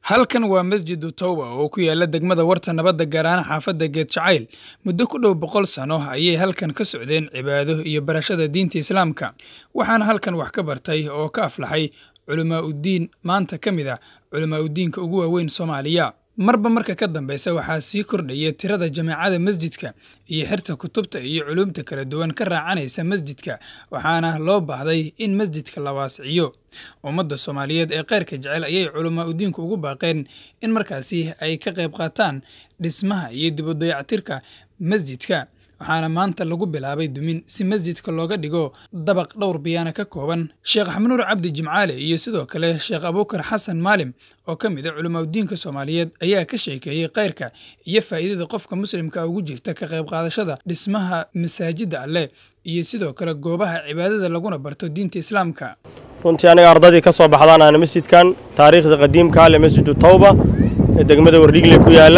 halkan waa masjidu towba oo ku yaala degmada warta nabadda gaar ahaan xaafadda geed jacayl muddo ku dhow boqol sano ayay halkan ka socdeen cibaado iyo barashada diinta islaamka waxaana halkan wax ka bartay oo ka aflaxay culamaa uddiin maanta ka mid a culamaa uddiinka ugu waaweyn soomaaliya marba marka ka dambeysa waxaa sii kordhaya tirada jameecada masjidka iyo xirta kutubta iyo culuumta kala duwan ka raacanaysa masjidka waxaana loo baahday in masjidka la waasiciyo ummadda soomaaliyeed ee keyrka jecel ayay culamaa udiinku ugu baaqeen in markaasi ay ka qayb qaataan dhismaha iyo dib u dayactirka masjidka waxaana maanta lagu bilaabay dumin si masjidka looga dhigo dabaq dhowr biyaana ka kooban sheekh xamnuur cabdi jimcaale iyo sidoo kale sheekh abuukar xasan maalim oo ka mid a culimaauddiinka soomaaliyeed ayaa ka sheekeeyey keyrka iyo faa'iidada qofka muslimka ugu jirta ka qayb qaadashada dhismaha masaajidda alleh iyo sidoo kale goobaha cibaadada laguna barto diinta islaamka runtii aniga ardadii ka soo baxdaan aana masjidkan taariikhda qadiimka ale masjidu tawba ee degmada wardhigle ku yaalla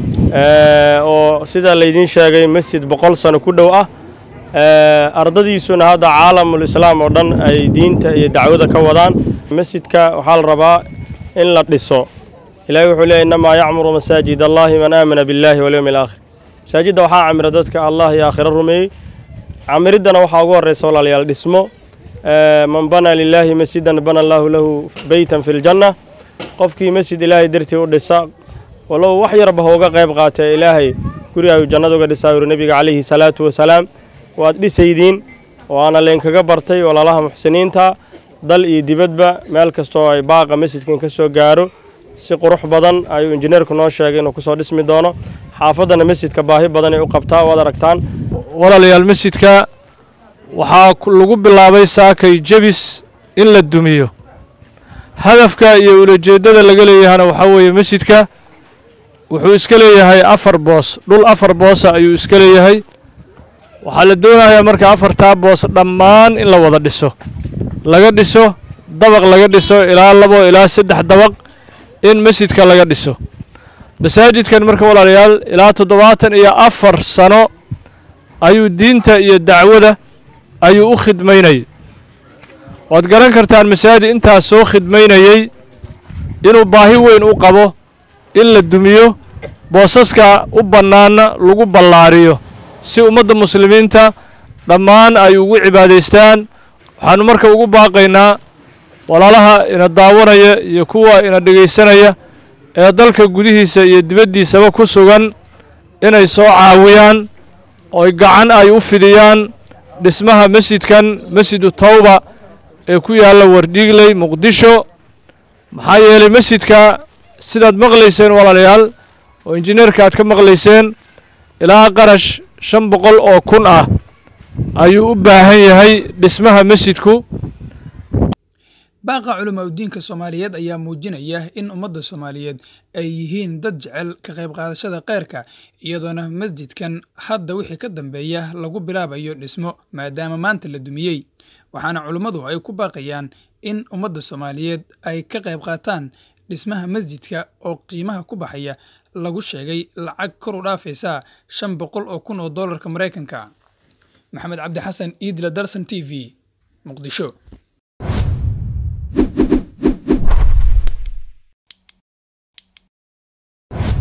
oo sida laydiin sheegay masjid boqol sano ku dhow ah ardadiisuna hadda caalamul islaam oo dhan ay diinta iyo dacwada ka wadaan masjidka waxaa la rabaa in la dhiso ilaahay wuxuu leeyay innamaa yacmuru masaajid allahi man aamana billaahi walyowmi alaakhir masaajidda waxaa camira dadka allah iyo aakhiro rumeeyey camiriddana waxaa ugu horraysa walaalayaal dhismo man banaa lilaahi masjidan bana allaahu lahu beytan fi ljanna qofkii masjid ilaahay dartii u dhisa walow wax yarba hooga qayb qaatee ilaahay guri ayuu jannada uga dhisaa yuri nebiga calayhi salaatu wasalaam waad dhisaydiin waana leenkaga bartay walaalaha muxsiniinta dal iyo dibadba meel kastoo ay baaqa masjidkan ka soo gaaro si qurux badan ayuu injineerku noo sheegay inuu kusoo dhismi doono xaafaddana masjidka baahi badan ay u qabtaa waad aragtaan walaalayaal masjidka waxaa lagu bilaabay saakay jebis in la dumiyo hadafka iyo ulajeeddada laga leeyahana waxaa weeye masjidka wuxuu iska leeyahay afar boos dhul afar boosa ayuu iska leeyahay waxaa la doonayaa marka afartaa boos dhammaan in la wada dhiso laga dhiso dabaq laga dhiso ilaa labo ilaa saddex dabaq in masjidka laga dhiso masaajidkan marka walaalayaal ilaa toddobaatan iyo afar sano ayuu diinta iyo dacwada ayuu u khidmaynayay waad garan kartaan masaajid intaas soo khidmaynayey inuu baahi weyn u qabo in la dumiyo boosaska u bannaanna lagu ballaariyo si ummadda muslimiinta dhammaan ay ugu cibaadaystaan waxaannu marka ugu baaqaynaa walaalaha ina daawanaya iyo kuwa ina dhegaysanaya ee dalka gudihiisa iyo dibaddiisaba ku sugan inay soo caawiyaan oy gacan ay u fidiyaan dhismaha masjidkan masjidu tawba ee ku yaalla wardhiigley muqdisho maxaa yeelay masjidka sidaad maqlayseen walaalayaal oo injineerka aad ka maqlayseen ilaa qarash shan boqol oo kun ah ayuu u baahan yahay dhismaha masjidku baaqa culamaa uddiinka soomaaliyeed ayaa muujinaya in ummadda soomaaliyeed ay yihiin dad jecel ka qayb qaadashada keyrka iyadoona masjidkan hadda wixii ka dambeeya lagu bilaabayo dhismo maadaama maanta la dumiyey waxaana culummadu ay ku baaqayaan in ummadda soomaaliyeed ay ka qayb qaataan dhismaha masjidka oo qiimaha ku baxaya lagu sheegay lacag kor u dhaafaysa shan boqol oo kun oo dollarka maraykanka maxamed cabdi xasan iidla dalsan t v muqdisho